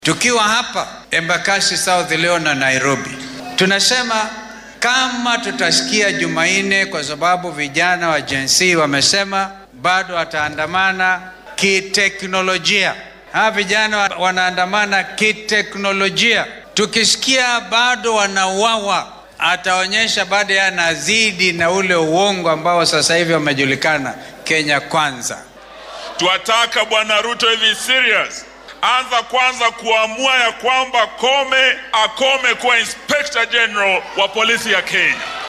Tukiwa hapa Embakasi South leo na Nairobi, tunasema kama tutasikia Jumanne, kwa sababu vijana wa Gen Z wamesema bado wataandamana kiteknolojia. Hawa vijana wanaandamana kiteknolojia. Tukisikia bado wanauawa, ataonyesha bado yanazidi na ule uongo ambao sasa hivi wamejulikana Kenya Kwanza. Twataka Bwana Ruto hivi serious anza kwanza kuamua ya kwamba Kome akome kuwa Inspector General wa polisi ya Kenya.